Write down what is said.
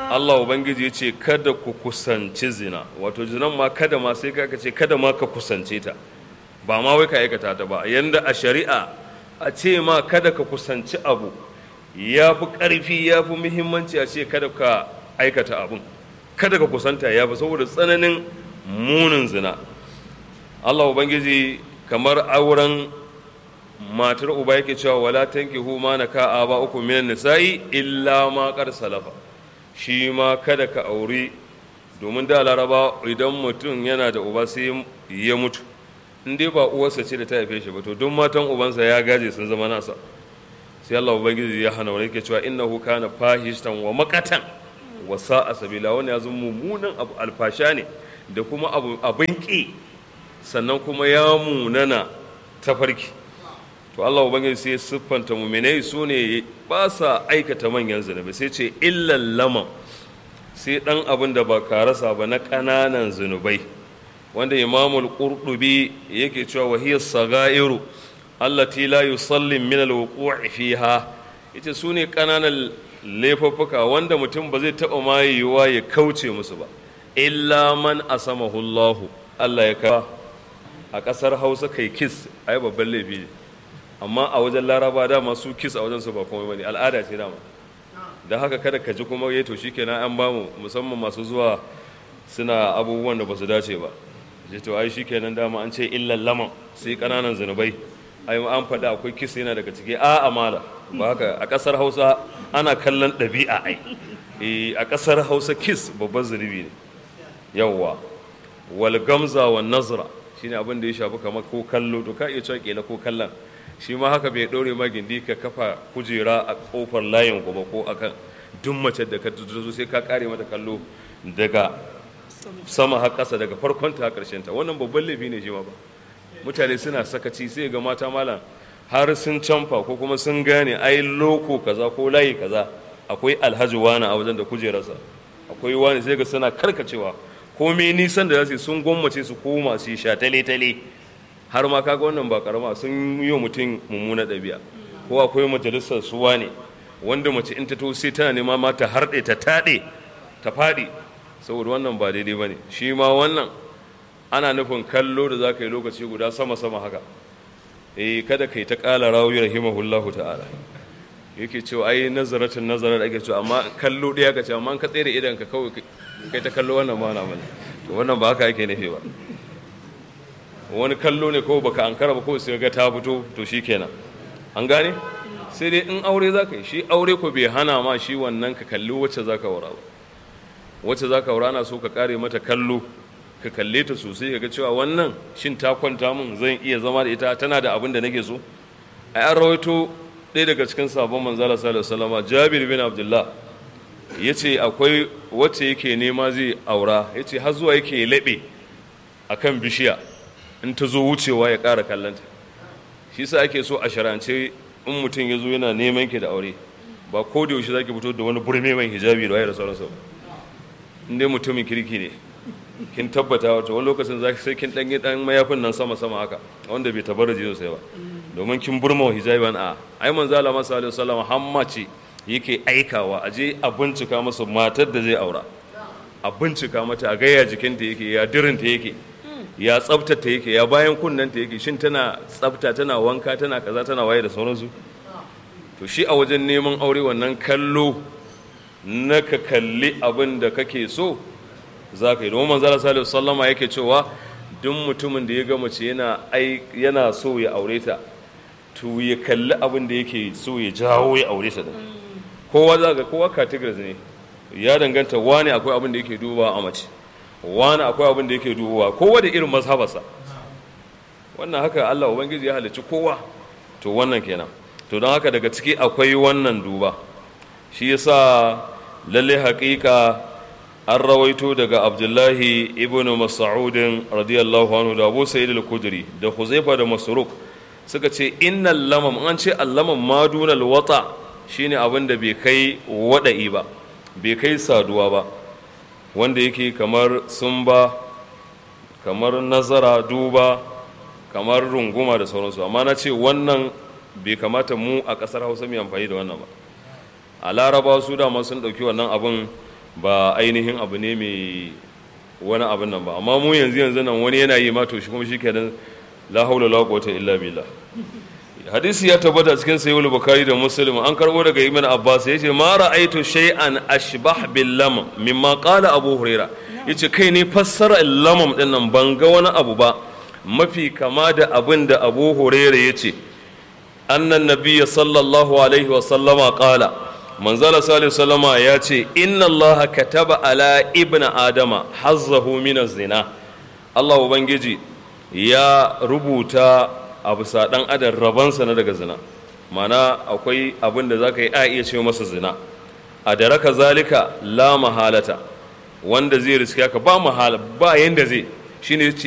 Allah Ubangiji ya ce kada ku kusanci zina wato zinan ma kada ma sai ka ce kada ma ka kusance ta ba ma wai ka aikata ta ba yanda a shari'a a ce ma kada ka kusanci abu ya fi ƙarfi ya fi muhimmanci a ce kada ka aikata abun kada ka kusanta ya fi saboda tsananin munin zina Allah Ubangiji kamar auren matar uba yake cewa wala tankihu ma naka aba uku minan nisa'i illa ma qad salafa shi ma kada ka auri domin da laraba idan mutum yana da uba sai ya mutu in dai ba uwarsa ce da ta haife shi ba to duk matan ubansa ya gaje sun zama nasa sai Allah ubangiji ya hana wani yake cewa innahu kana fahishtan wa makatan wa sa'a sabila wani ya zama mummunan abu alfasha ne da kuma abu abin ki sannan kuma ya munana tafarki to Allah ubangiji sai siffanta muminai su ne ba sa aikata manyan zunubi sai ce illan laman sai dan abin da ba ka rasa ba na ƙananan zunubai wanda imamul qurtubi yake cewa wahiyar sagairu allati la yusallim min alwuqu'i fiha ita su ne ƙananan laifuffuka wanda mutum ba zai taɓa ma yiwuwa ya kauce musu ba illa man asamahu Allahu Allah ya kawo a ƙasar Hausa kai kis ai babban laifi ne amma a wajen laraba dama su kis a wajen su ba komai bane al'ada ce dama da haka kada ka ji kuma ya to shikenan an bamu musamman masu zuwa suna abubuwan da ba su dace ba je to ai shikenan dama an ce illan laman sai kananan zunubai ai an faɗi akwai kis yana daga ciki a amala ba haka a ƙasar hausa ana kallon ɗabi'a ai a ƙasar hausa kis babban zunubi ne yawwa wal gamza wa nazra shine abin da ya shafi kamar ko kallo to ka iya cewa kila ko kallon shi ma haka bai ɗore ma gindi ka kafa kujera a ƙofar layin gaba ko akan duk mace da ka zo sai ka kare mata kallo daga sama har ƙasa daga farkon ta ƙarshen ta wannan babban laifi ne shi ma ba mutane suna sakaci sai ga mata malam har sun canfa ko kuma sun gane ai loko kaza ko layi kaza akwai alhaji wani a wajen da kujerarsa akwai wani sai ga suna karkacewa komai nisan da za su sun gwammace su koma su sha tale-tale har ma kaga wannan ba karama sun yi mutum mummuna ɗabi'a ko akwai majalisar suwa ne wanda mace in ta to sai tana nema ma ta harɗe ta taɗe ta faɗi saboda wannan ba daidai ba ne shi ma wannan ana nufin kallo da za ka yi lokaci guda sama-sama haka eh kada ka yi ta ƙala rawi rahimahullahu ta'ala yake cewa ai nazaratin nazarar ake cewa amma kallo ɗaya ka ce amma ka tsere idan ka kawai kai ta kallo wannan ma na mana to wannan ba haka yake nufi ba wani kallo ne ko baka ankara ba ko sai ga ta fito to shikenan an gane sai dai in aure zaka yi shi aure ko bai hana ma shi wannan ka kalli wacce zaka wura ba wacce zaka wura na so ka kare mata kallo ka kalle ta sosai ka ga cewa wannan shin ta kwanta min zan iya zama da ita tana da abin da nake so ai an rawaito ɗaya daga cikin sabon manzala sallallahu alaihi wasallam Jabir bin Abdullah yace akwai wacce yake nema zai aura yace har zuwa yake laɓe akan bishiya in ta zo wucewa ya ƙara kallonta shi sa ake so a sharance in mutum ya zo yana neman ki da aure ba ko da yaushe za ki fito da wani burme mai hijabi da wayar sauransa in dai mutumin kirki ne kin tabbata wata wani lokacin za sai kin ɗanyi ɗan mayafin nan sama sama haka wanda bai tabbata jiyo sai ba domin kin burma wa hijabi ban a ai manzo Allah masa alaihi wasallam hamma ce yake aikawa a je a bincika masa matar da zai aura a bincika mata a gaya jikinta yake ya dirinta yake ya tsabtata yake ya bayan kunnanta yake shin tana tsabta tana wanka tana kaza tana waye da sauransu to shi a wajen neman aure wannan kallo na ka kalli abin da kake so za ka yi domin manzara salihu sallama yake cewa duk mutumin da ya ga mace yana yana so ya aure ta to ya kalli abin da yake so ya jawo ya aure ta kowa za ga kowa categories ne ya danganta wani akwai abin da yake duba a mace wani akwai abin da yake dubowa kowa da irin mazhabarsa wannan haka Allah ubangiji ya halicci kowa to wannan kenan to don haka daga ciki akwai wannan duba shi yasa lalle haƙiƙa an rawaito daga abdullahi ibn mas'udin radiyallahu anhu da abu sa'id al-kudri da huzaifa da masruk suka ce innal lamam an ce allamam madunal wata shine abin da bai kai wada'i ba bai kai saduwa ba wanda yake kamar sumba kamar nazara duba kamar runguma da sauransu amma na ce wannan bai kamata mu a ƙasar hausa mai amfani da wannan ba a laraba su dama sun ɗauki wannan abin ba ainihin abu ne mai wani abin nan ba amma mu yanzu yanzu nan wani yana yi ma to shi kuma shi kenan la haula la quwwata illa billah hadisi ya tabbata cikin sayyid bukhari da muslim an karbo daga ibn abbas yace ma ra'aytu shay'an ashbah bil lam mimma qala abu huraira yace kai ne fassara lamam din nan ban ga wani abu ba mafi kama da abin da abu huraira yace annan nabiyya sallallahu alaihi wa sallama qala manzala salihu sallama ya ce inna allaha kataba ala ibn adama hazzahu min zina allah ubangiji ya rubuta a bisa dan adam rabansa na daga zina mana akwai abin da za ka yi a iya ce masa zina a da raka zalika la mahalata wanda zai riske ka ba mahala ba yanda zai shine